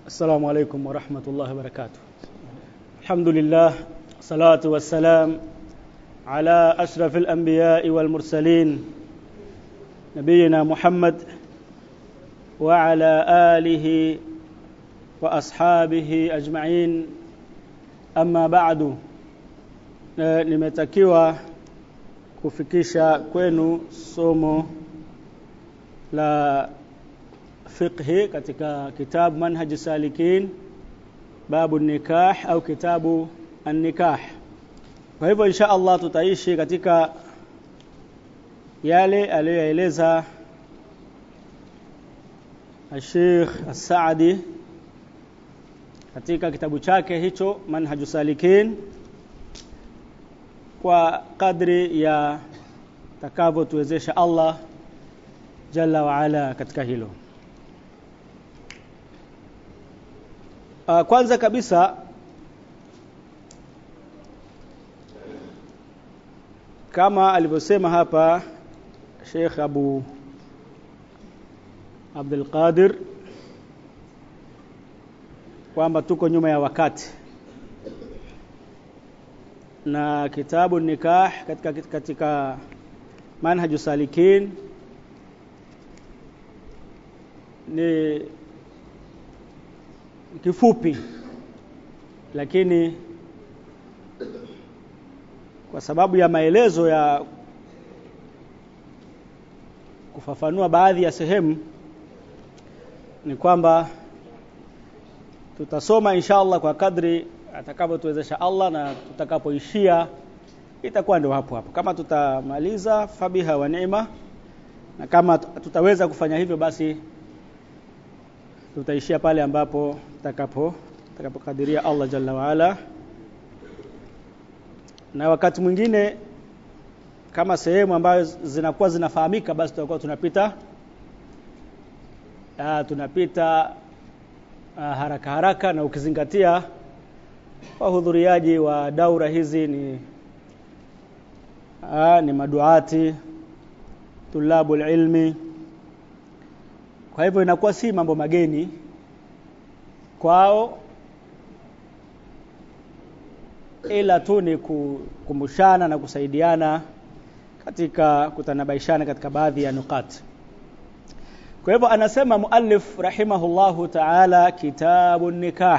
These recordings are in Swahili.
السلام عليكم ورحمة الله وبركاته الحمد لله صلاة والسلام على أشرف الأنبياء والمرسلين نبينا محمد وعلى آله وأصحابه أجمعين أما بعد nimetakiwa kufikisha kwenu somo la fiqhi katika kitabu manhaj salikin babu nikah au kitabu an-nikah kwa hivyo insha Allah tutaishi katika yale aliyoeleza Sheikh As-Saadi katika kitabu chake hicho Manhaju Salikin kwa kadri ya takavyotuwezesha Allah Jalla wa Ala katika hilo. Uh, kwanza kabisa kama alivyosema hapa Sheikh Abu Abdul Qadir kwamba tuko nyuma ya wakati na kitabu nikah katika katika manhaju salikin ni kifupi lakini kwa sababu ya maelezo ya kufafanua baadhi ya sehemu ni kwamba tutasoma inshallah kwa kadri atakavyotuwezesha Allah na tutakapoishia itakuwa ndio hapo hapo kama tutamaliza fabiha wa neema na kama tutaweza kufanya hivyo basi tutaishia pale ambapo tutakapo tutakapokadiria Allah jalla waala na wakati mwingine kama sehemu ambayo zinakuwa zinafahamika basi tutakuwa tunapita aa, tunapita aa, haraka haraka na ukizingatia wahudhuriaji wa daura hizi ni aa, ni maduati tulabul ilmi kwa hivyo inakuwa si mambo mageni kwao ila tu ni kukumbushana na kusaidiana katika kutanabaishana katika baadhi ya nukat kwa hivyo anasema muallif rahimahullahu ta'ala kitabu nikah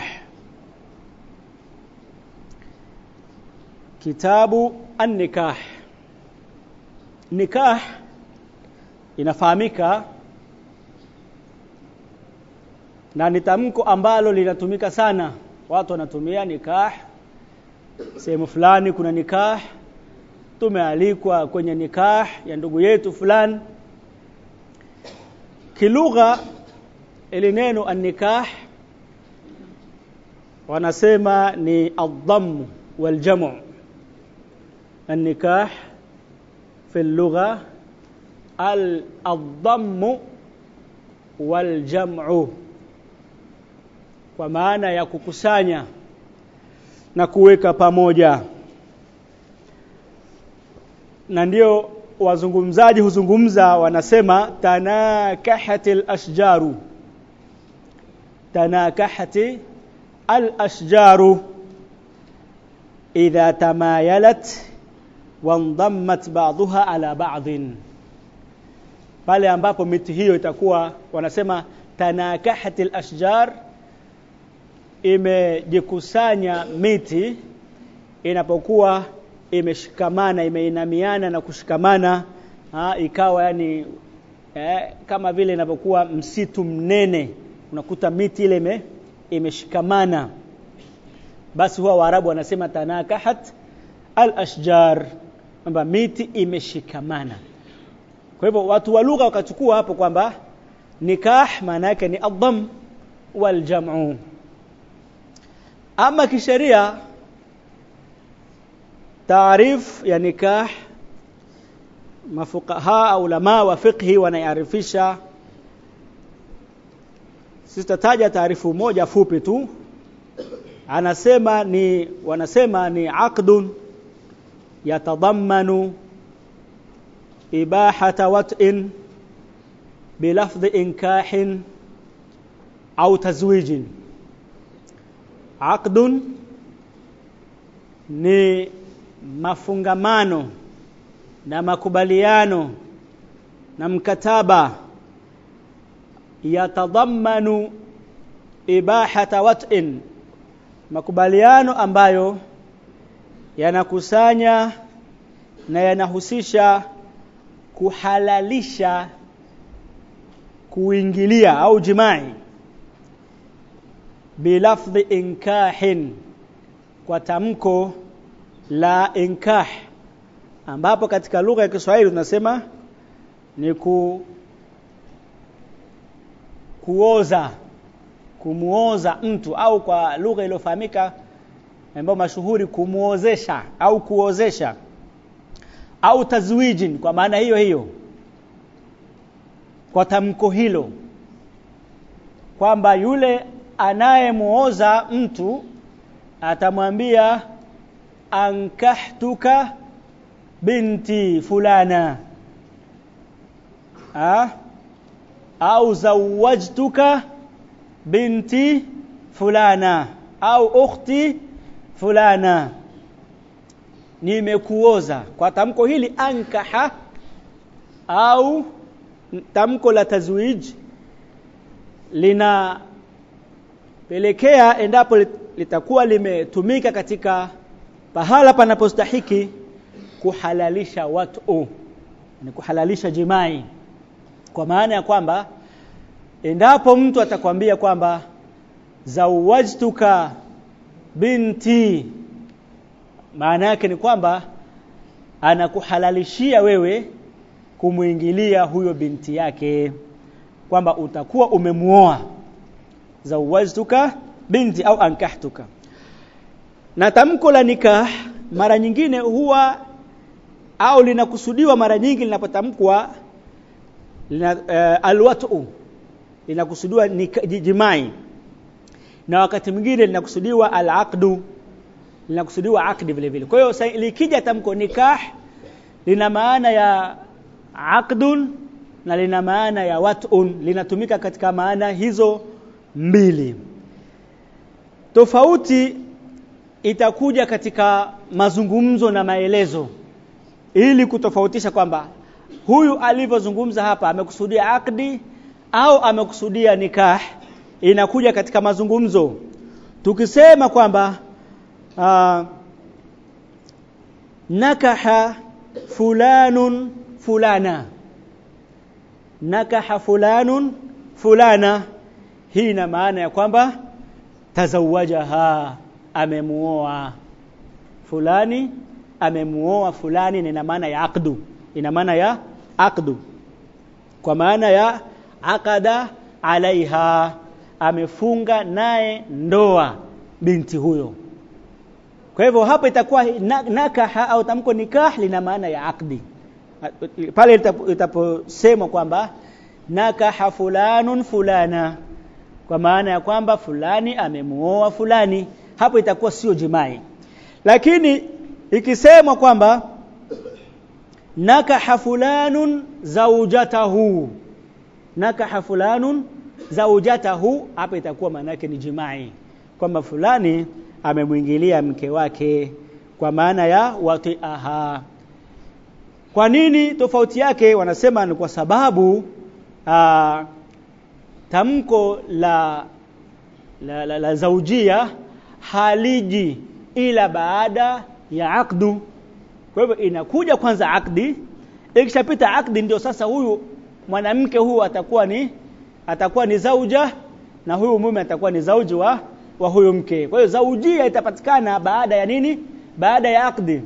kitabu an-nikah nikah inafahamika na ni tamko ambalo linatumika sana watu wanatumia nikah sehemu fulani kuna nikah tumealikwa kwenye nikah ya ndugu yetu fulani kilugha ili neno an-nikah wanasema ni ad-dhamm wal-jam' an-nikah fi al-lugha al-dhamm wal-jam'u kwa maana ya kukusanya na kuweka pamoja na ndio wazungumzaji huzungumza wanasema tanakahati al-ashjaru tanakahati al-ashjaru idha tamayalat wandammat ba'daha ala ba'din pale ambapo miti hiyo itakuwa wanasema tanakahati al-ashjar imejikusanya miti inapokuwa imeshikamana imeinamiana na kushikamana ha, ikawa yani eh, kama vile inapokuwa msitu mnene unakuta miti ile ime, imeshikamana basi huwa waarabu wanasema tanakahat al-ashjar kwamba miti imeshikamana kwa hivyo watu wa lugha wakachukua hapo kwamba nikah maana yake ni adham wal jam'u ama kisheria taarif ya nikah mafuqaha au ulama wa fiqhi wanaiarifisha sitataja taarifu moja fupi tu anasema ni wanasema ni aqdun yatadammanu ibahata wat'in bilafdhi inkahin au tazwijin aqdun ni mafungamano na makubaliano na mkataba yatadhammanu ibahata wat'in makubaliano ambayo yanakusanya na yanahusisha kuhalalisha kuingilia au jimai bilafdhi inkahin kwa tamko la inkah ambapo katika lugha ya Kiswahili tunasema ni ku kuoza kumuoza mtu au kwa lugha iliyofahamika ambayo mashuhuri kumuozesha au kuozesha au tazwijin kwa maana hiyo hiyo kwa tamko hilo kwamba yule anayemuoza mtu atamwambia ankahtuka binti fulana ha? au zawajtuka binti fulana au ukhti fulana nimekuoza kwa tamko hili ankaha au tamko la tazwij linapelekea endapo litakuwa limetumika katika pahala panapostahiki kuhalalisha watu ni kuhalalisha jimai kwa maana ya kwamba endapo mtu atakwambia kwamba zawajtuka binti maana yake ni kwamba anakuhalalishia wewe kumuingilia huyo binti yake kwamba utakuwa umemuoa zawajtuka binti au ankahtuka na tamko la nikah mara nyingine huwa au linakusudiwa mara nyingi linapotamkwa lina, uh, alwatu linakusudiwa jimai na wakati mwingine linakusudiwa alaqdu linakusudiwa akdi vile vile kwa hiyo likija tamko nikah lina maana ya aqdun na lina maana ya wat'un linatumika katika maana hizo mbili tofauti itakuja katika mazungumzo na maelezo ili kutofautisha kwamba huyu alivyozungumza hapa amekusudia akdi au amekusudia nikah inakuja katika mazungumzo tukisema kwamba uh, nakaha fulanun fulana nakaha fulanun fulana hii ina maana ya kwamba tazawajaha amemuoa fulani amemuoa fulani ina maana ya aqdu ina maana ya aqdu kwa maana ya akada alaiha amefunga naye ndoa binti huyo kwa hivyo hapa itakuwa nakaha au tamko nikah lina maana ya akdi pale itaposemwa kwamba nakaha fulanun fulana kwa maana ya kwamba fulani amemuoa fulani hapo itakuwa sio jimai lakini ikisemwa kwamba nakaha fulanun zaujatahu nakaha fulanun zaujatahu hapa itakuwa maana yake ni jimai kwamba fulani amemwingilia mke wake kwa maana ya watiaha kwa nini tofauti yake wanasema ni kwa sababu aa, tamko la la, la, la zaujia haliji ila baada ya akdu kwa hivyo inakuja kwanza akdi ikishapita akdi ndio sasa huyu mwanamke huyu atakuwa ni atakuwa ni zauja na huyu mume atakuwa ni zauji wa wa huyu mke kwa hiyo zaujia itapatikana baada ya nini baada ya akdi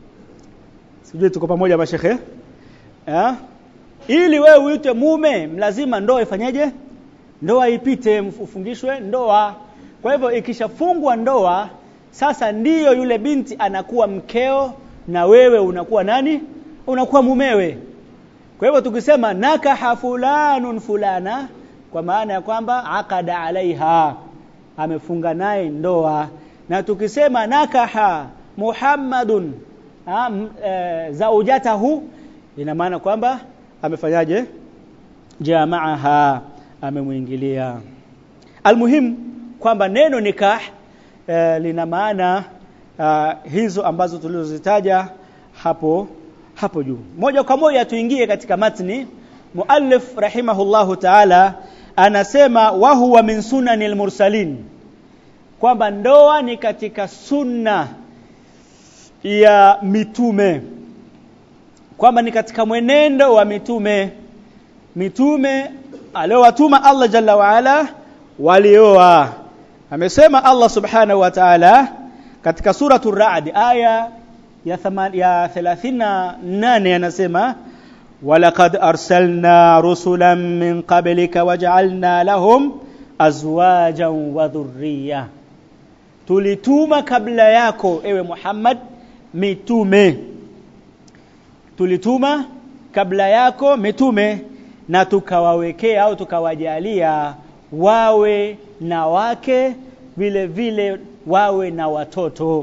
sijui tuko pamoja mashekhe eh ili wewe uitwe mume lazima ndoa ifanyeje ndoa ipite ufungishwe ndoa kwa hivyo ikishafungwa ndoa sasa ndiyo yule binti anakuwa mkeo na wewe unakuwa nani unakuwa mumewe kwa hivyo tukisema nakaha fulanun fulana kwa maana ya kwamba akada alaiha amefunga naye ndoa na tukisema nakaha muhammadun e, zaujatahu ina maana kwamba amefanyaje jamaaha amemwingilia almuhim kwamba neno nikah eh, lina maana uh, hizo ambazo tulizozitaja hapo hapo juu moja kwa moja tuingie katika matni muallif rahimahullahu taala anasema wa huwa min sunanil mursalin kwamba ndoa ni katika sunna ya mitume kwamba ni katika mwenendo wa mitume mitume aliowatuma Allah jalla waala walioa amesema Allah subhanahu wa ta'ala katika suratul ra'd aya ya thama- ya 38 anasema walaqad arsalna rusulan min qablika waja'alna lahum azwajan wa dhurriyya tulituma kabla yako ewe Muhammad mitume tulituma kabla yako mitume na tukawawekea au tukawajalia wawe na wake vile vile wawe na watoto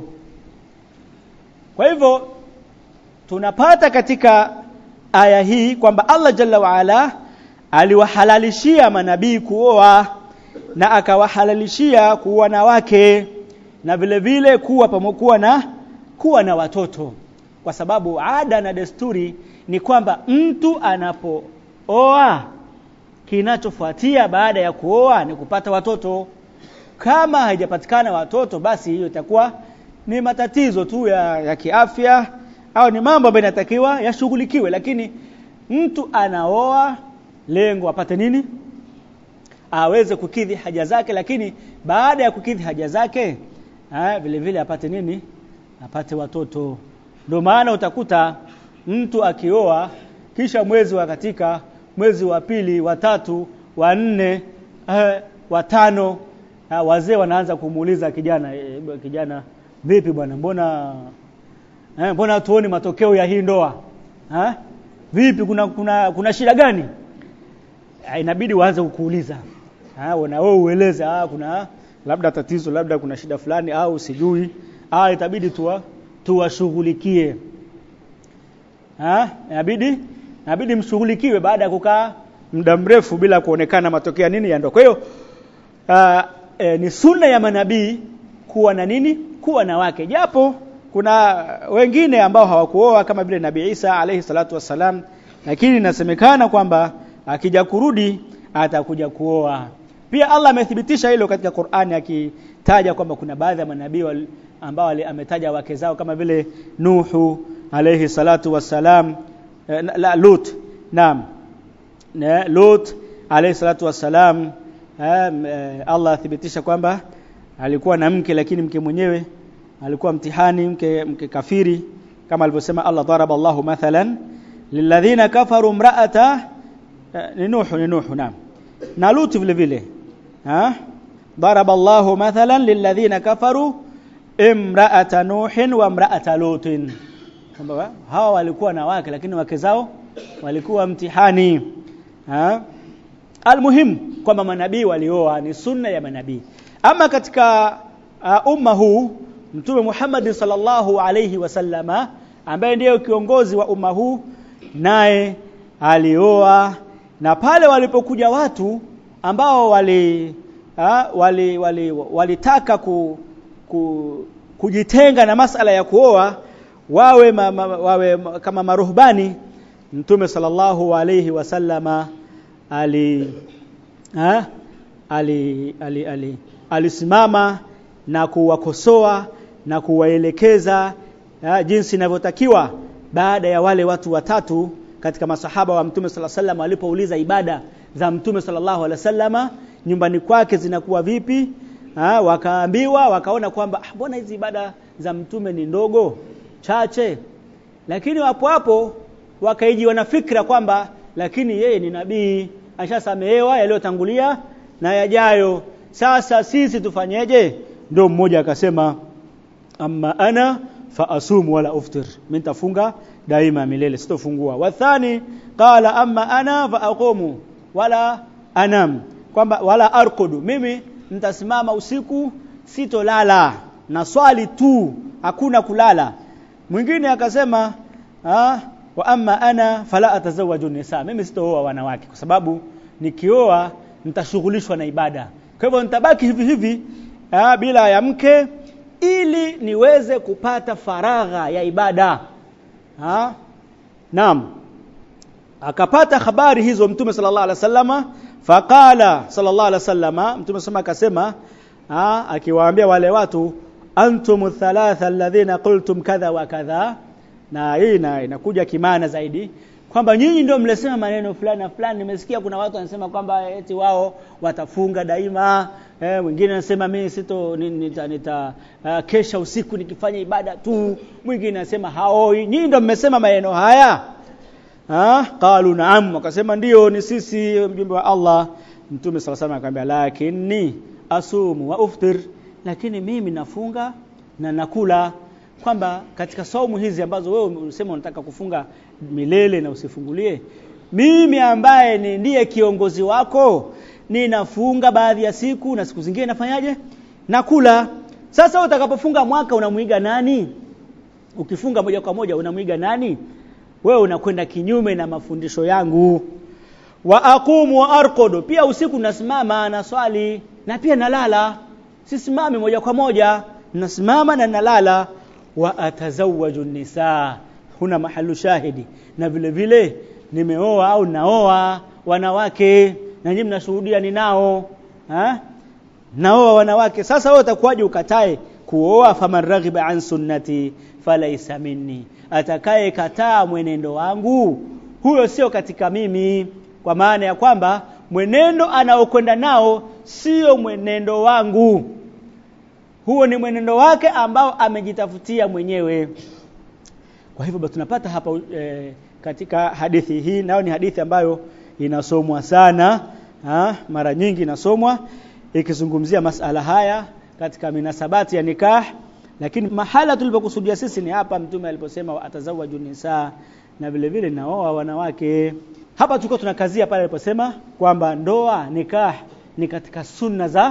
kwa hivyo tunapata katika aya hii kwamba Allah jalla waala aliwahalalishia manabii kuoa na akawahalalishia kuwa na wake na vile vile kuwa pamokuwa na kuwa na watoto kwa sababu ada na desturi ni kwamba mtu anapooa kinachofuatia baada ya kuoa ni kupata watoto kama haijapatikana watoto basi hiyo itakuwa ni matatizo tu ya, ya kiafya au ni mambo ambayo inatakiwa yashughulikiwe lakini mtu anaoa lengo apate nini aweze kukidhi haja zake lakini baada ya kukidhi haja zake ha, vile vile apate nini apate watoto ndio maana utakuta mtu akioa kisha mwezi wa katika mwezi wa pili wa tatu wa nne eh, wa tano eh, wazee wanaanza kumuuliza kijana eh, kijana vipi bwana mbona eh, mbona tuoni matokeo ya hii ndoa eh? vipi kuna kuna kuna shida gani eh, inabidi waanze kukuuliza ah na wewe ueleze ah kuna labda tatizo labda kuna shida fulani au sijui ah itabidi tuwa tuwashughulikie ah inabidi inabidi mshughulikiwe baada ya kukaa muda mrefu bila kuonekana matokeo ya nini ya ndoa kwa hiyo uh, e, ni sunna ya manabii kuwa na nini kuwa na wake japo kuna wengine ambao hawakuoa kama vile Nabii Isa alayhi salatu wassalam lakini inasemekana kwamba akija kurudi atakuja kuoa pia Allah amethibitisha hilo katika Qur'ani akitaja kwamba kuna baadhi ya manabii wal- ambao wali- ametaja wake zao kama vile Nuhu alayhi salatu wassalam eh, na- la Lut naam na Lut alayhi salatu wassalam eh, m- eh, Allah athibitisha kwamba alikuwa na mke lakini mke mwenyewe alikuwa mtihani mke, mke kafiri kama alivyosema Allah daraba Allahu mathalan lilladhina kafaru imra'ata eh, ni Nuhu ni Nuhu naam na Lut vile vile ha daraba Allahu mathalan lilladhina kafaru imra'ata Nuhin wa imra'ata Lutin kwamba hawa walikuwa na wake lakini wake zao walikuwa mtihani ha almuhim kwamba manabii walioa ni sunna ya manabii ama katika uh, umma huu mtume Muhammad sallallahu alayhi wasallama ambaye ndiye kiongozi wa umma huu naye alioa na pale walipokuja watu ambao wali ha, wali wali walitaka ku, ku, kujitenga na masala ya kuoa wawe ma, ma, wawe ma- kama maruhbani mtume sallallahu alayhi wasallama ali ha? ali ali ali alisimama na kuwakosoa na kuwaelekeza ha, jinsi inavyotakiwa baada ya wale watu watatu katika masahaba wa mtume sallallahu alaihi wasallam walipouliza ibada za mtume sallallahu alaihi wasallama nyumbani kwake zinakuwa vipi ha, wakaambiwa wakaona kwamba "Ah, mbona hizi ibada za mtume ni ndogo chache lakini wapo hapo wakaijiwa na fikra kwamba lakini yeye ni nabii ashasamehewa yaliyotangulia na yajayo sasa sisi tufanyeje ndio mmoja akasema amma ana fa asumu wala uftir mimi nitafunga daima milele sitofungua wathani qala amma ana fa aqumu wala anam kwamba wala arkudu mimi nitasimama usiku sitolala na swali tu hakuna kulala mwingine akasema ah, wa amma ana fala atazawaju nisa mimi sitooa wanawake kwa sababu nikioa nitashughulishwa na ibada kwa hivyo nitabaki hivi hivi ah, bila ya mke ili niweze kupata faragha ya ibada ha? naam akapata habari hizo mtume sallallahu alaihi wasallama faqala sallallahu alaihi wasallama mtume sema akasema akiwaambia wale watu antum thalatha alladhina qultum kadha wa kadha na hii inakuja kimana zaidi kwamba nyinyi ndio mlesema maneno fulani na fulani nimesikia kuna watu wanasema kwamba eti wao watafunga daima eh, mwingine anasema mimi sito nita, nita uh, kesha usiku nikifanya ibada tu mwingine anasema haoi nyinyi ndio mmesema maneno haya ha qalu naam wakasema ndio ni sisi mjumbe wa Allah mtume sala sana akamwambia lakini asumu wa uftir lakini mimi nafunga na nakula kwamba katika saumu hizi ambazo wewe unasema unataka kufunga milele na usifungulie mimi ambaye ni ndiye kiongozi wako ninafunga baadhi ya siku na siku zingine nafanyaje nakula sasa utakapofunga mwaka unamwiga nani ukifunga moja kwa moja unamwiga nani wewe unakwenda kinyume na mafundisho yangu wa aqumu wa arqudu pia usiku nasimama na swali na pia nalala sisimami moja kwa moja nasimama na nalala wa atazawaju nisaa huna mahalu shahidi na vile vile nimeoa au naoa wanawake na nyinyi mnashuhudia ninao ha? naoa wanawake sasa wewe utakuwaje ukatae kuoa faman raghiba an sunnati falaisa minni atakaye kataa mwenendo wangu huyo sio katika mimi kwa maana ya kwamba mwenendo anaokwenda nao sio mwenendo wangu huo ni mwenendo wake ambao amejitafutia mwenyewe kwa hivyo basi tunapata hapa e, katika hadithi hii nayo ni hadithi ambayo inasomwa sana ha, mara nyingi inasomwa ikizungumzia masala haya katika minasabati ya nikah lakini mahala tulipokusudia sisi ni hapa mtume aliposema atazawaju nisaa na vile vile naoa wanawake hapa tulikuwa tunakazia pale aliposema kwamba ndoa nikah ni katika sunna za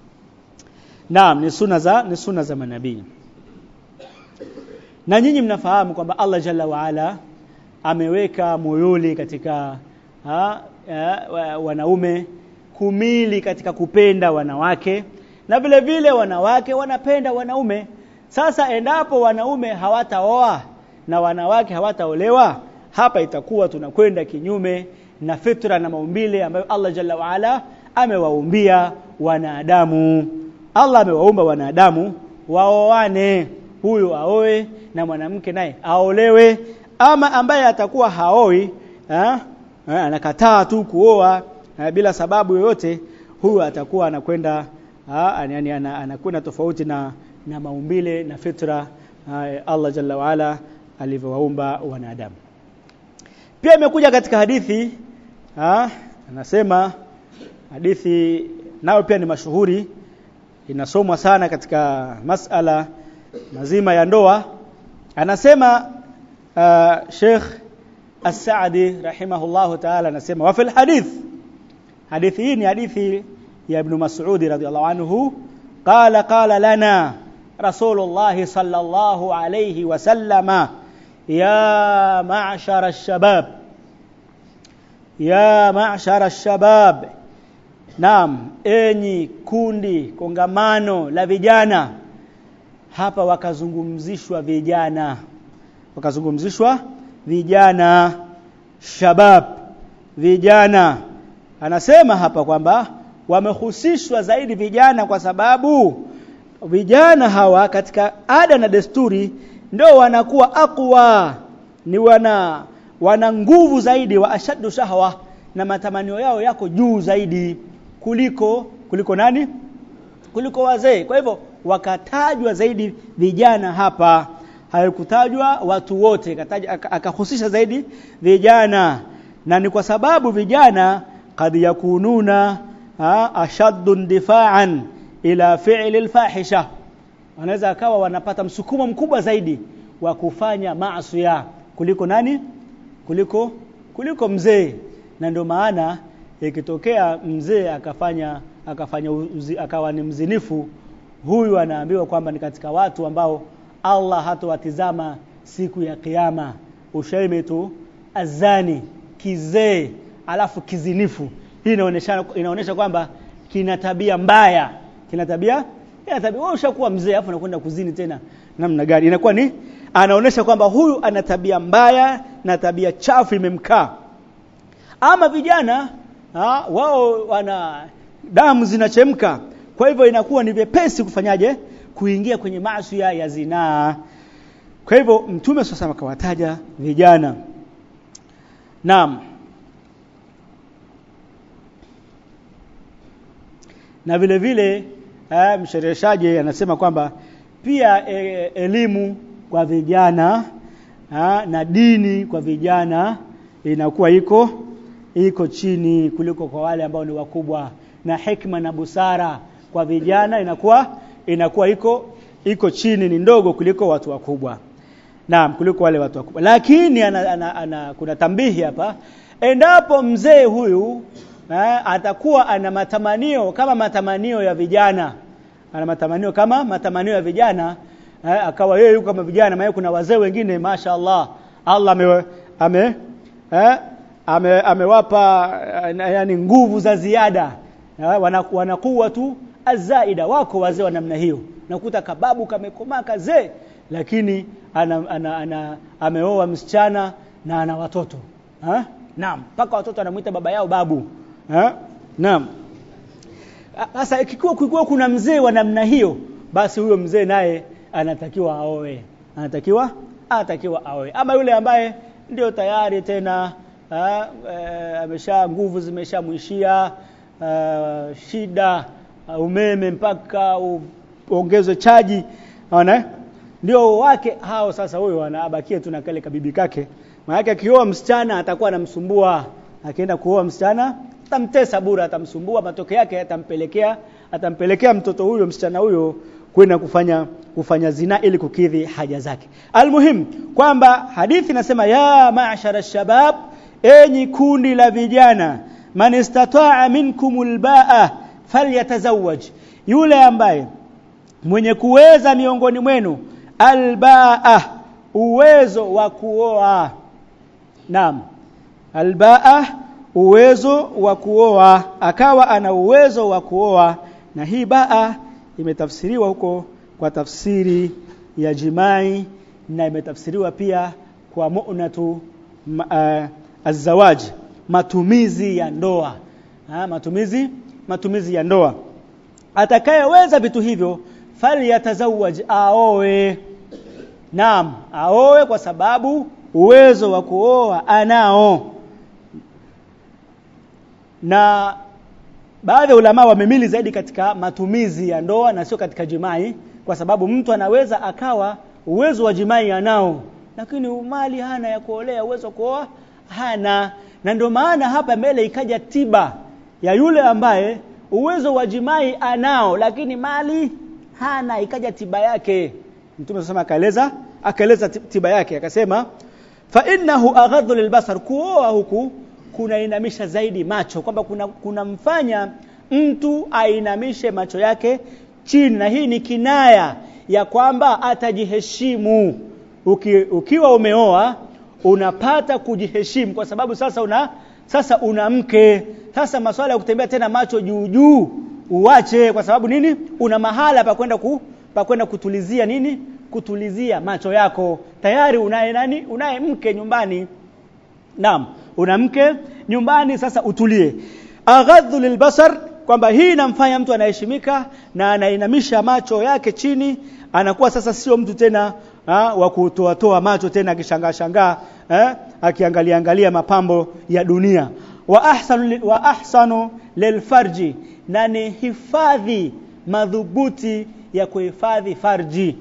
Naam ni sunna za ni sunna za manabii na nyinyi mnafahamu kwamba Allah Jalla wa Ala ameweka moyoli katika ha, ha, wanaume kumili katika kupenda wanawake na vile vile wanawake wanapenda wanaume sasa endapo wanaume hawataoa na wanawake hawataolewa hapa itakuwa tunakwenda kinyume na fitra na maumbile ambayo Allah Jalla wa Ala amewaumbia wanadamu Allah amewaumba wanadamu waoane huyu aoe na mwanamke naye aolewe ama ambaye atakuwa haoi ha? Ha, anakataa tu kuoa ha, bila sababu yoyote huyu atakuwa anakwenda yani anakwenda tofauti na na maumbile na fitra ha, Allah Jalla waala alivyowaumba wanadamu pia imekuja katika hadithi ha, anasema hadithi nayo pia ni mashuhuri inasomwa sana katika masala mazima ya ndoa anasema uh, Sheikh As-Saadi rahimahullahu ta'ala anasema wa fil hadith hadithi hii ni hadithi ya Ibn Mas'ud radhiyallahu anhu qala qala lana Rasulullah sallallahu alayhi wa sallama ya ma'shar ash-shabab ya ma'shar ash-shabab Naam, enyi kundi kongamano la vijana. Hapa wakazungumzishwa vijana. Wakazungumzishwa vijana shabab vijana. Anasema hapa kwamba wamehusishwa zaidi vijana kwa sababu vijana hawa katika ada na desturi ndio wanakuwa akwa ni wana wana nguvu zaidi wa ashaddu shahwa na matamanio yao yako juu zaidi kuliko kuliko nani kuliko wazee kwa hivyo wakatajwa zaidi vijana hapa haikutajwa watu wote akahusisha zaidi vijana na ni kwa sababu vijana kad yakununa ashaddu difa'an ila fi'li alfahisha wanaweza akawa wanapata msukumo mkubwa zaidi wa kufanya maasi kuliko nani kuliko kuliko mzee na ndio maana ikitokea mzee akafanya akafanya uzi, akawa ni mzinifu huyu anaambiwa kwamba ni katika watu ambao Allah hatowatizama siku ya kiyama ushaime tu azani kizee alafu kizinifu hii inaonyesha inaonyesha kwamba kina tabia mbaya kina tabia ina tabia wewe ushakuwa mzee afu unakwenda kuzini tena namna gani inakuwa ni anaonesha kwamba huyu ana tabia mbaya na tabia chafu imemkaa ama vijana ha, wao wana damu zinachemka kwa hivyo inakuwa ni vyepesi kufanyaje kuingia kwenye maasi ya zinaa kwa hivyo mtume sasa akawataja vijana naam na vile vile eh, mshereheshaji anasema kwamba pia e, elimu kwa vijana ha, na dini kwa vijana inakuwa iko iko chini kuliko kwa wale ambao ni wakubwa na hekima na busara kwa vijana inakuwa inakuwa iko iko chini ni ndogo kuliko watu wakubwa naam kuliko wale watu wakubwa lakini ana, ana, ana, kuna tambihi hapa endapo mzee huyu eh, atakuwa ana matamanio kama matamanio ya vijana ana matamanio kama matamanio ya vijana eh, akawa yeye yuko kama vijana maana kuna wazee wengine mashaallah Allah ame ame eh, ame amewapa yani nguvu za ziada eh, wanakuwa tu azaida wako wazee wa namna hiyo nakuta kababu kamekomaa kazee lakini ana, ana, ana ameoa msichana na ana watoto ha? naam mpaka watoto anamuita baba yao babu ha? naam sasa ikikuwa kulikuwa kuna mzee wa namna hiyo basi huyo mzee naye anatakiwa aoe anatakiwa anatakiwa aoe ama yule ambaye ndio tayari tena ha, e, amesha nguvu zimeshamwishia shida umeme mpaka uongezwe chaji unaona ndio wake hao sasa huyo anabakia tu na kale kabibi kake maana akioa msichana atakuwa anamsumbua akienda kuoa msichana atamtesa bure atamsumbua matokeo yake atampelekea atampelekea mtoto huyo msichana huyo kwenda kufanya kufanya zina ili kukidhi haja zake almuhim kwamba hadithi inasema ya ma'shara shabab enyi kundi la vijana man istata'a minkumul ba'a falyatazawwaj yule ambaye mwenye kuweza miongoni mwenu albaa uwezo wa kuoa naam albaa uwezo wa kuoa akawa ana uwezo wa kuoa na hii baa imetafsiriwa huko kwa tafsiri ya jimai na imetafsiriwa pia kwa mu'natu uh, azawaj matumizi ya ndoa ha, matumizi matumizi ya ndoa atakayeweza vitu hivyo falyatazawaj aoe naam aoe kwa sababu uwezo wa kuoa anao na baadhi ya ulama wamemili zaidi katika matumizi ya ndoa na sio katika jimai kwa sababu mtu anaweza akawa uwezo wa jimai anao lakini mali hana ya kuolea uwezo wa kuoa hana na ndio maana hapa mbele ikaja tiba ya yule ambaye uwezo wa jimai anao lakini mali hana ikaja tiba yake mtume sasa akaeleza akaeleza tiba yake akasema fa innahu aghadhu lilbasar kuoa huku kunainamisha zaidi macho kwamba kuna kunamfanya mtu ainamishe macho yake chini na hii ni kinaya ya kwamba atajiheshimu Uki, ukiwa umeoa unapata kujiheshimu kwa sababu sasa una sasa una mke sasa masuala ya kutembea tena macho juu juu uache kwa sababu nini una mahala pa kwenda ku, pa kwenda kutulizia nini kutulizia macho yako tayari unaye nani unaye mke nyumbani naam una mke nyumbani sasa utulie aghadhu lilbasar kwamba hii inamfanya mtu anaheshimika na anainamisha macho yake chini anakuwa sasa sio mtu tena ha, wa kutoa toa macho tena akishangaa shangaa eh, akiangalia angalia mapambo ya dunia wa ahsanu wa ahsanu lilfarji na ni hifadhi madhubuti ya kuhifadhi farji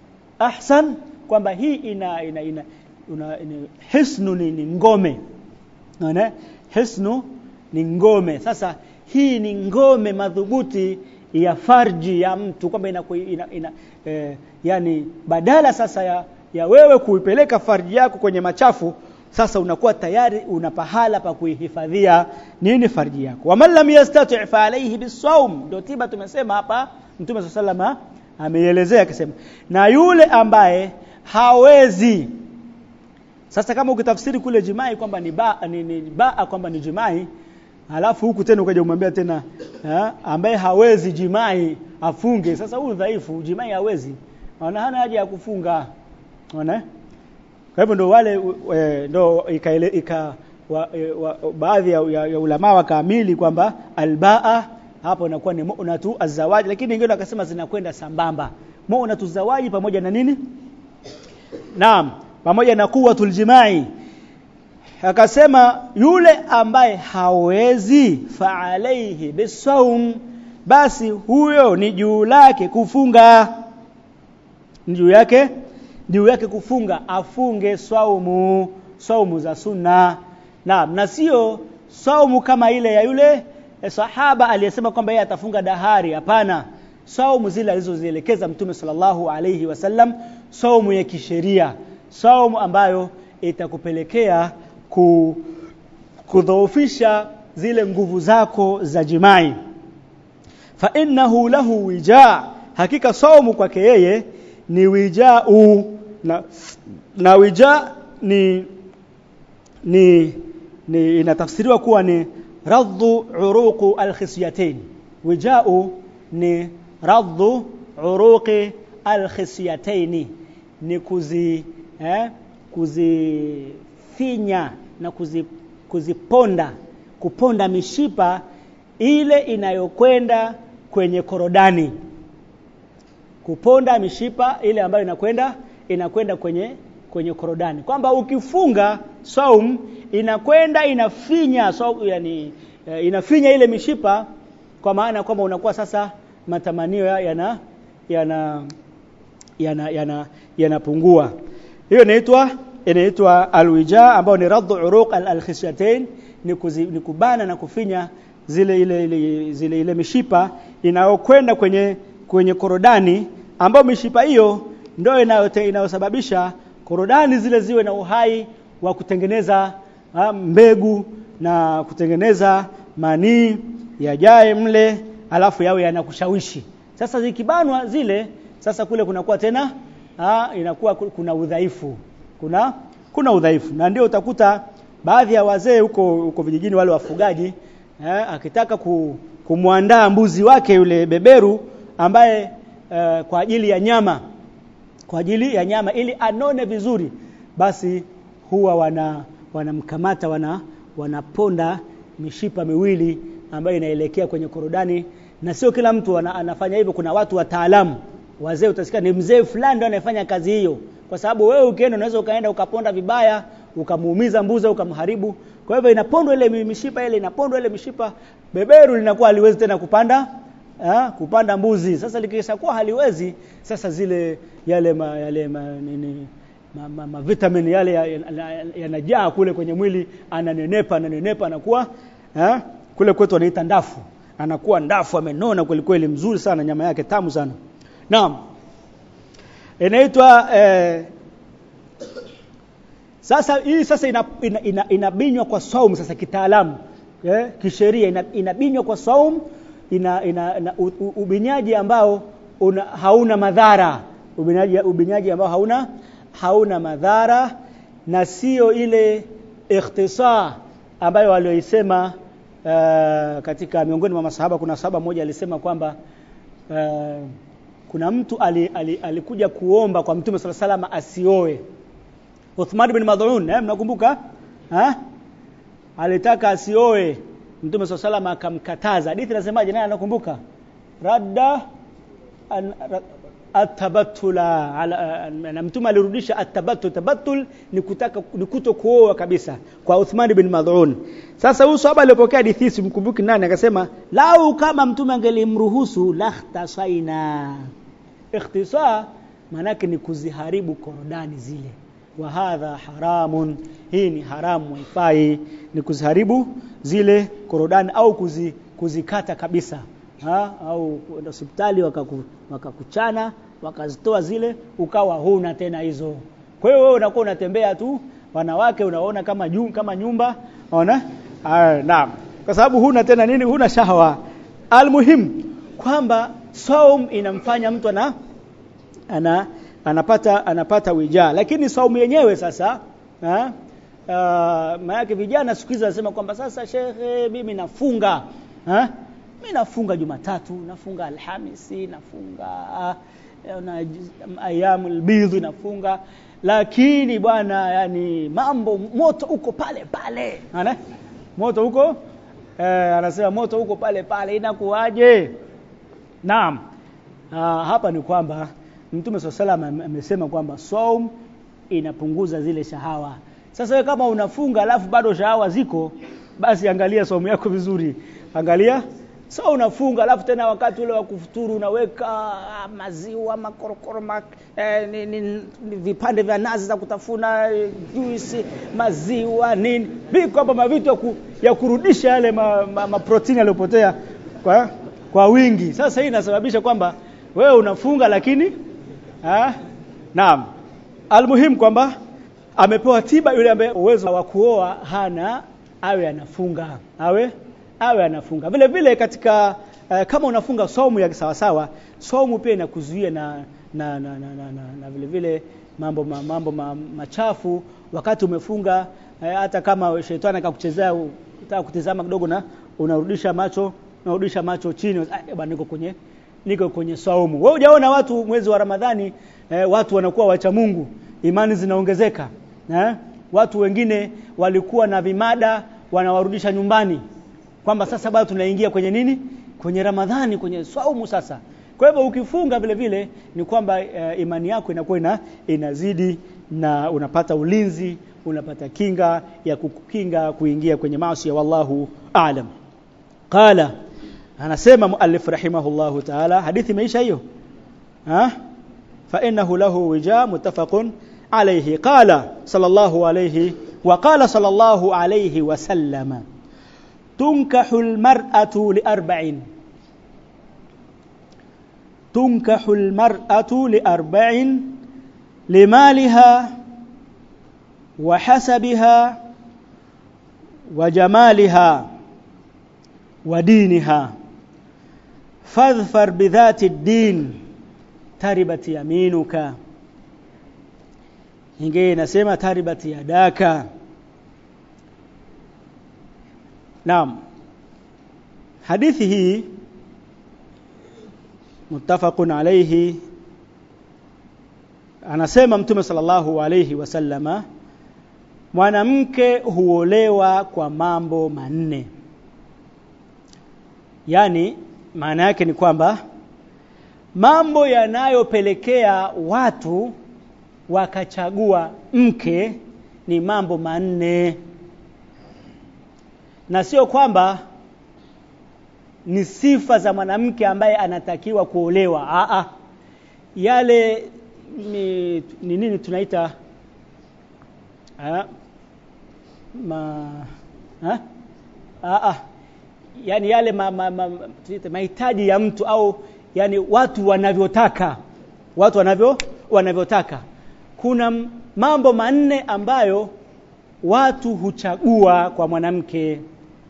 ahsan kwamba hii ina ina ina, una, ina hisnu ni, ni ngome unaona hisnu ni ngome sasa hii ni ngome madhubuti ya farji ya mtu kwamba ina, ina, ina eh, yani badala sasa ya, ya wewe kuipeleka farji yako kwenye machafu sasa unakuwa tayari una pahala pa kuihifadhia nini farji yako waman lam yastati' fa alayhi bisawm ndio tiba tumesema hapa mtume sallama ameielezea akisema na yule ambaye hawezi sasa kama ukitafsiri kule jimai kwamba ni baa ni, ni baa kwamba ni jimai alafu huku tena ukaja umwambia tena ha? ambaye hawezi jimai afunge sasa huyu dhaifu jimai hawezi ana hana haja ya kufunga unaona kwa hivyo ndo wale e, ndo ikaele, ika wa, e, wa, baadhi ya, ya, ya ulama wakaamili kwamba albaa hapo inakuwa ni mu'natu azawaji lakini wengine wakasema zinakwenda sambamba mu'natu zawaji pamoja na nini naam pamoja na quwwatul jimai akasema yule ambaye hawezi fa alaihi bisawm basi huyo ni juu lake kufunga ni juu yake juu yake kufunga afunge swaumu swaumu za sunna naam na sio swaumu kama ile ya yule eh, sahaba aliyesema kwamba yeye atafunga dahari hapana saumu zile alizozielekeza mtume sallallahu alayhi wasallam saumu ya kisheria saumu ambayo itakupelekea ku, kudhoofisha zile nguvu zako za jimai fa innahu lahu wija hakika saumu kwake yeye ni wijau na, na wija ni ni, ni inatafsiriwa kuwa ni raddu uruqu alkhisyatain wijau ni raddu uruqi alkhisyatain ni kuzi eh, kuzifinya na kuzi, kuziponda kuponda mishipa ile inayokwenda kwenye korodani kuponda mishipa ile ambayo inakwenda inakwenda kwenye kwenye korodani kwamba ukifunga saum inakwenda inafinya saum, yani uh, inafinya ile mishipa kwa maana kwamba unakuwa sasa matamanio yana yana yana yana yanapungua hiyo inaitwa inaitwa alwija ambayo ni raddu uruq alkhishyatain ni, kuzi, ni kubana na kufinya zile ile, ile zile ile mishipa inayokwenda kwenye kwenye korodani ambayo mishipa hiyo ndio inayosababisha korodani zile ziwe na uhai wa kutengeneza ha, mbegu na kutengeneza manii yajae mle alafu yawe yanakushawishi sasa zikibanwa zile sasa kule kunakuwa tena ha, inakuwa kuna udhaifu kuna kuna udhaifu na ndio utakuta baadhi ya wazee huko huko vijijini wale wafugaji eh, akitaka ku, kumwandaa mbuzi wake yule beberu ambaye eh, kwa ajili ya nyama kwa ajili ya nyama ili anone vizuri basi huwa wana wanamkamata wana wanaponda mishipa miwili ambayo inaelekea kwenye korodani na sio kila mtu ana, anafanya hivyo kuna watu wataalamu wazee utasikia ni mzee fulani ndio anayefanya kazi hiyo kwa sababu wewe ukienda unaweza ukaenda ukaponda vibaya ukamuumiza mbuzi ukamharibu kwa hivyo inapondwa ile mishipa ile inapondwa ile mishipa beberu linakuwa haliwezi tena kupanda ha, kupanda mbuzi sasa likishakuwa haliwezi sasa zile yale ma, yale ma, nini ma, ma, ma vitamin yale yanajaa ya, ya, ya kule kwenye mwili ananenepa ananenepa anakuwa ha, kule kwetu wanaita ndafu anakuwa ndafu amenona kweli kweli mzuri sana nyama yake tamu sana naam inaitwa eh, sasa hii sasa inabinywa ina, ina, ina kwa saum sasa kitaalamu eh, kisheria inabinywa ina kwa saum ina, ina, ina ubinyaji ambao una, hauna madhara ubinyaji, ubinyaji ambao hauna hauna madhara na sio ile ikhtisa ambayo walioisema uh, katika miongoni mwa masahaba kuna sahaba mmoja alisema kwamba uh, kuna mtu alikuja ali, ali, ali kuomba kwa mtume sala salama asioe Uthman bin Mad'un eh mnakumbuka ha alitaka asioe mtume sala salama akamkataza hadithi inasemaje naye anakumbuka radda an, atabatula ala, na mtume alirudisha atabattul tabattul ni kutaka ni kuto kuoa kabisa kwa Uthman bin Mad'un sasa huyu sahaba aliyopokea hadithi simkumbuki nani akasema lau kama mtume angelimruhusu lahtasaina ikhtisa manake ni kuziharibu korodani zile wa hadha haramun hii ni haramu haifai ni kuziharibu zile korodani au kuzi, kuzikata kabisa ha? au kwenda hospitali wakakuchana waka wakazitoa zile ukawa huna tena hizo kwa hiyo wewe unakuwa unatembea tu wanawake unaona kama juu, kama nyumba unaona naam kwa sababu huna tena nini huna shahwa almuhim kwamba saum inamfanya mtu ana ana anapata anapata wija lakini saumu yenyewe sasa ha? uh, maana vijana siku hizi wanasema kwamba sasa shekhe mimi nafunga ha? mimi nafunga Jumatatu nafunga Alhamisi nafunga uh, na ayamul bidh nafunga lakini bwana yani mambo moto uko pale pale ana moto huko eh, anasema moto huko pale pale inakuwaje naam uh, hapa ni kwamba Mtume swalla salam amesema kwamba saum inapunguza zile shahawa. Sasa wewe kama unafunga alafu bado shahawa ziko, basi angalia saumu yako vizuri. Angalia so unafunga alafu tena wakati ule wa kufuturu unaweka maziwa makorokoro mak, eh, ni, ni, ni, vipande vya nazi za kutafuna juisi maziwa nini viko hapa mavitu ya, ku, ya kurudisha yale ma, ma, ma protini yaliyopotea kwa, kwa wingi sasa hii inasababisha kwamba wewe unafunga lakini ha? naam almuhimu kwamba amepewa tiba yule ambaye uwezo wa kuoa hana awe anafunga awe awe anafunga vile vile katika uh, kama unafunga somu ya sawasawa somu pia inakuzuia na na, na, na, na, na, na vile vile mambo ma, mambo ma, machafu wakati umefunga uh, hata kama shetani akakuchezea unataka kutizama kidogo na unarudisha macho unarudisha macho chini ah, bwana niko kwenye niko kwenye saumu wewe hujaona watu mwezi wa Ramadhani eh, watu wanakuwa wacha Mungu imani zinaongezeka eh? watu wengine walikuwa na vimada wanawarudisha nyumbani kwamba sasa bado tunaingia kwenye nini kwenye Ramadhani kwenye saumu sasa kwa hivyo ukifunga vile vile ni kwamba uh, imani yako inakuwa ina, inazidi na unapata ulinzi unapata kinga ya kukukinga kuingia kwenye maasi ya wallahu aalam qala anasema muallif rahimahullahu ta'ala hadithi imeisha hiyo ha fa innahu lahu wija muttafaqun alayhi qala sallallahu alayhi wa qala sallallahu alayhi wa sallama تنكح المرأة لأربع تنكح المرأة لأربع لمالها وحسبها وجمالها ودينها فاظفر بذات الدين تربت يمينك ingine inasema taribat yadaka Naam. Hadithi hii muttafaqun alayhi anasema Mtume sallallahu alayhi wasallama mwanamke huolewa kwa mambo manne. Yaani maana yake ni kwamba mambo yanayopelekea watu wakachagua mke ni mambo manne na sio kwamba ni sifa za mwanamke ambaye anatakiwa kuolewa a a yale ni, ni nini tunaita a, ma ha? a a yani yale ma, ma, ma, mahitaji ya mtu au yani watu wanavyotaka watu wanavyo wanavyotaka kuna mambo manne ambayo watu huchagua kwa mwanamke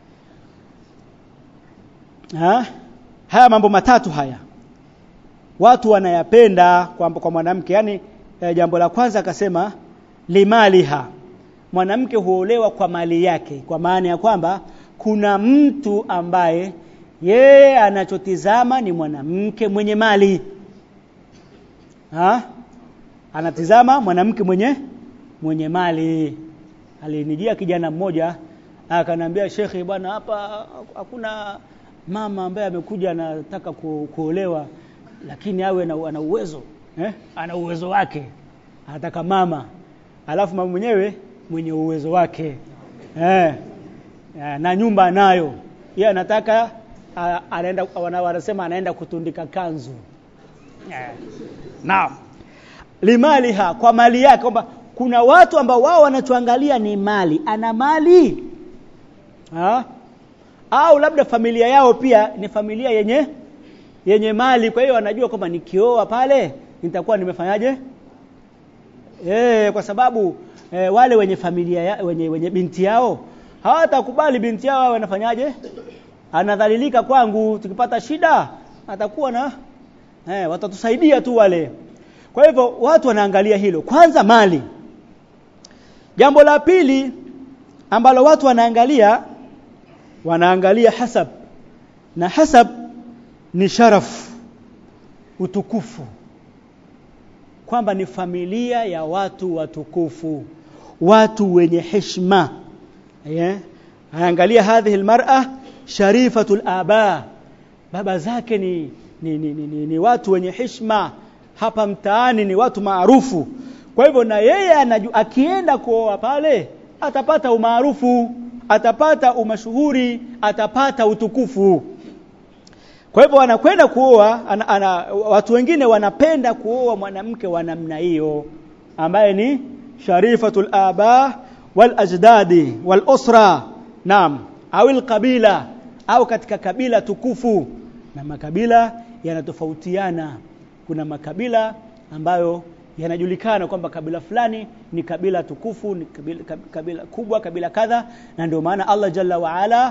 ha? haya mambo matatu haya watu wanayapenda kwa, kwa mwanamke yani eh, jambo la kwanza akasema limaliha mwanamke huolewa kwa mali yake kwa maana ya kwamba kuna mtu ambaye yeye anachotizama ni mwanamke mwenye mali ha? anatizama mwanamke mwenye mwenye mali alinijia kijana mmoja akanambia shekhe bwana hapa hakuna mama ambaye amekuja anataka ku, kuolewa lakini awe na, ana uwezo eh? ana uwezo wake anataka mama alafu mama mwenyewe mwenye uwezo wake eh? na nyumba anayo yeye anataka anaenda wanasema anaenda kutundika kanzu eh. naam limaliha kwa mali yake kwamba kuna watu ambao wao wanachoangalia ni mali ana mali ha? au labda familia yao pia ni familia yenye yenye mali kwa hiyo wanajua kwamba nikioa pale nitakuwa nimefanyaje e, kwa sababu e, wale wenye familia ya, wenye, wenye binti yao hawatakubali binti yao awe anafanyaje anadhalilika kwangu tukipata shida atakuwa na e, watatusaidia tu wale kwa hivyo watu wanaangalia hilo kwanza mali jambo la pili ambalo watu wanaangalia wanaangalia hasab na hasab ni sharaf utukufu kwamba ni familia ya watu watukufu watu wenye heshima yeah. angalia hadhihi almar'a sharifatul aba baba zake ni ni, ni, ni, ni, ni watu wenye heshima hapa mtaani ni watu maarufu kwa hivyo na yeye anaju, akienda kuoa pale atapata umaarufu atapata umashuhuri atapata utukufu kwa hivyo anakwenda kuoa ana, ana, watu wengine wanapenda kuoa mwanamke wa namna hiyo ambaye ni sharifatul aba wal ajdadi wal usra naam au alqabila au katika kabila tukufu na makabila yanatofautiana kuna makabila ambayo yanajulikana kwamba kabila fulani ni kabila tukufu ni kabila, kabila kubwa kabila kadha na ndio maana Allah jalla waala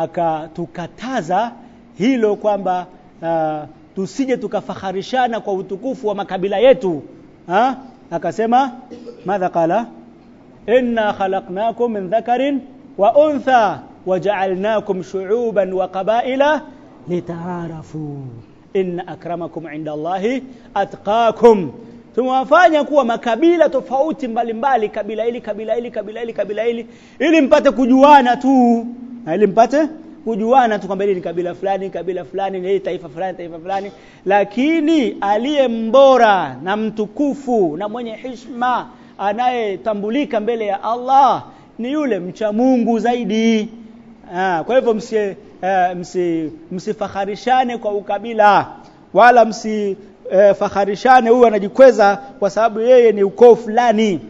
akatukataza hilo kwamba uh, tusije tukafaharishana kwa utukufu wa makabila yetu ha? akasema madha qala inna khalaqnakum min dhakarin wa untha waja'alnakum shu'uban wa qabaila litaarafu inna akramakum inda Allahi atqakum tumewafanya kuwa makabila tofauti mbalimbali kabila hili kabila hili kabila hili kabila hili ili mpate kujuana tu na ili mpate kujuana tu kwamba hili ni kabila fulani kabila fulani ni taifa fulani taifa fulani lakini aliye mbora na mtukufu na mwenye heshima anayetambulika mbele ya Allah ni yule mcha Mungu zaidi ah, kwa hivyo msi, uh, msi msifakharishane kwa ukabila wala msi uh, fakharishane huyu anajikweza kwa sababu yeye ni ukoo fulani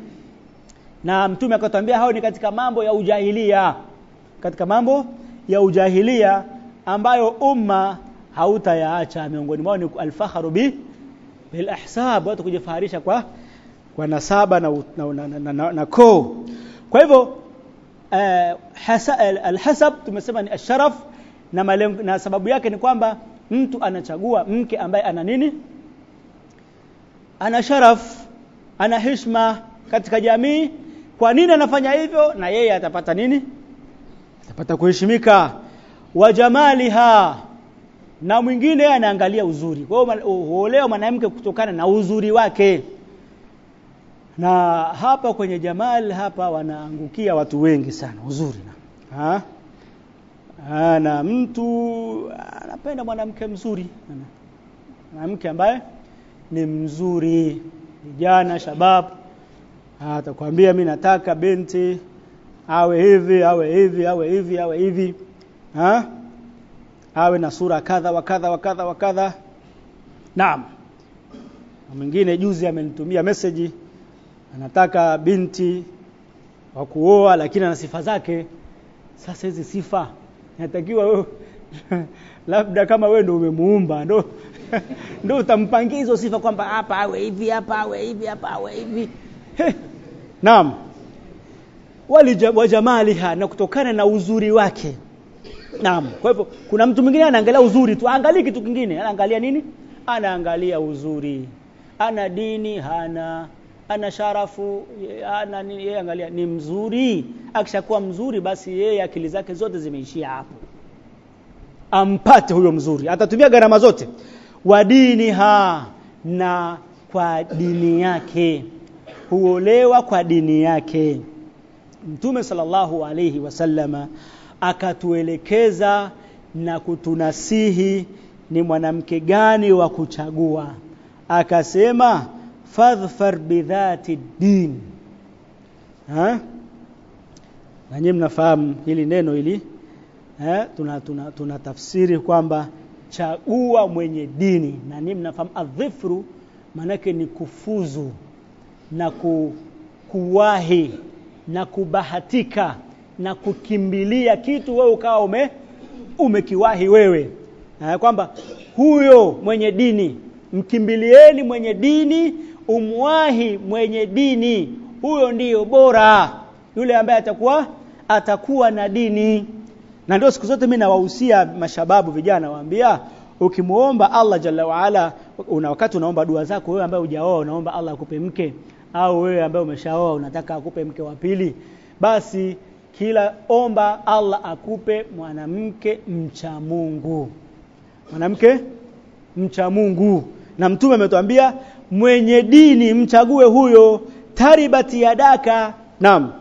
na mtume akatwambia hao ni katika mambo ya ujahilia katika mambo ya ujahilia ambayo umma hautayaacha miongoni mwao ni alfaharu bi bil ahsab watu kujifaharisha kwa kwa nasaba na na, na, na, na, na koo kwa hivyo uh, hasa, alhasab tumesema ni asharaf na, malengo, na sababu yake ni kwamba mtu anachagua mke ambaye ana nini ana sharaf ana heshima katika jamii kwa nini anafanya hivyo na yeye atapata nini atapata kuheshimika wa jamaliha na mwingine anaangalia uzuri kwa hiyo huolewa mwanamke kutokana na uzuri wake na hapa kwenye jamal hapa wanaangukia watu wengi sana uzuri na ha? Ha, na mtu anapenda mwanamke mzuri mwanamke ambaye ni mzuri vijana shabab atakwambia mi nataka binti awe hivi awe hivi awe hivi awe hivi ha? awe na sura kadha wa kadha wa kadha wa kadha naam mwingine juzi amenitumia message anataka binti wa kuoa lakini ana sifa zake sasa hizi sifa inatakiwa wewe labda kama wewe ndio umemuumba ndo ndio utampangia hizo sifa kwamba hapa awe hivi hapa awe hivi hapa awe hivi naam walijamaliha na kutokana na uzuri wake naam kwa hivyo kuna mtu mwingine anaangalia uzuri tu angalia kitu kingine anaangalia nini anaangalia uzuri ana dini hana ana sharafu ana nini yeye angalia ni mzuri akishakuwa mzuri basi yeye akili zake zote zimeishia hapo ampate huyo mzuri atatumia gharama zote wa diniha na kwa dini yake huolewa kwa dini yake Mtume sallallahu alayhi wasallama akatuelekeza na kutunasihi ni mwanamke gani wa kuchagua akasema fadhfar bidhati din ha na nyinyi mnafahamu hili neno hili eh tuna, tuna, tuna tafsiri kwamba chagua mwenye dini na nyinyi mnafahamu adhifru manake ni kufuzu na ku, kuwahi na kubahatika na kukimbilia kitu wewe ukawa ume umekiwahi wewe eh, kwamba huyo mwenye dini mkimbilieni mwenye dini umwahi mwenye dini huyo ndiyo bora yule ambaye atakuwa atakuwa na dini na ndio siku zote mimi nawahusia mashababu vijana waambia ukimuomba Allah jalla waala una wakati unaomba dua zako wewe ambaye hujaoa unaomba Allah akupe mke au wewe ambaye umeshaoa unataka akupe mke wa pili basi kila omba Allah akupe mwanamke mcha Mungu mwanamke mcha Mungu na mtume ametuambia mwenye dini mchague huyo taribati yadaka naam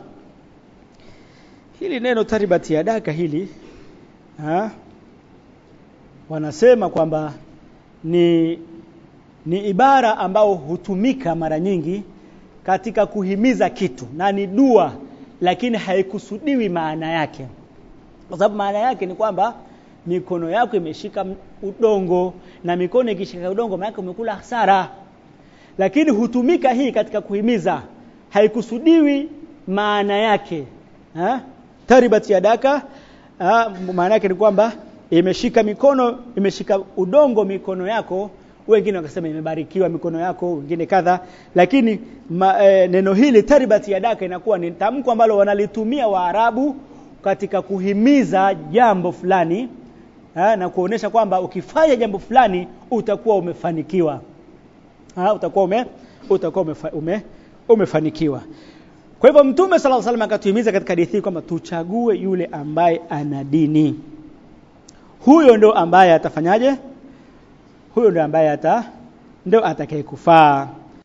hili neno taribati yadaka hili ha? wanasema kwamba ni ni ibara ambao hutumika mara nyingi katika kuhimiza kitu na ni dua lakini haikusudiwi maana yake kwa sababu maana yake ni kwamba mikono yako imeshika udongo na mikono ikishika udongo maana umekula hasara lakini hutumika hii katika kuhimiza haikusudiwi maana yake ha? taribat yadaka maana yake ni kwamba imeshika mikono imeshika udongo mikono yako wengine wakasema imebarikiwa mikono yako wengine kadha lakini ma, e, neno hili taribat yadaka inakuwa ni tamko ambalo wanalitumia waarabu katika kuhimiza jambo fulani ha, na kuonesha kwamba ukifanya jambo fulani utakuwa umefanikiwa ha, utakuwa ume utakuwa umefa, ume, umefanikiwa kwa hivyo mtume sallallahu alaihi wasallam akatuhimiza katika hadithi kwamba tuchague yule ambaye ana dini huyo ndo ambaye atafanyaje huyo ndo ambaye ata ndo atakayekufaa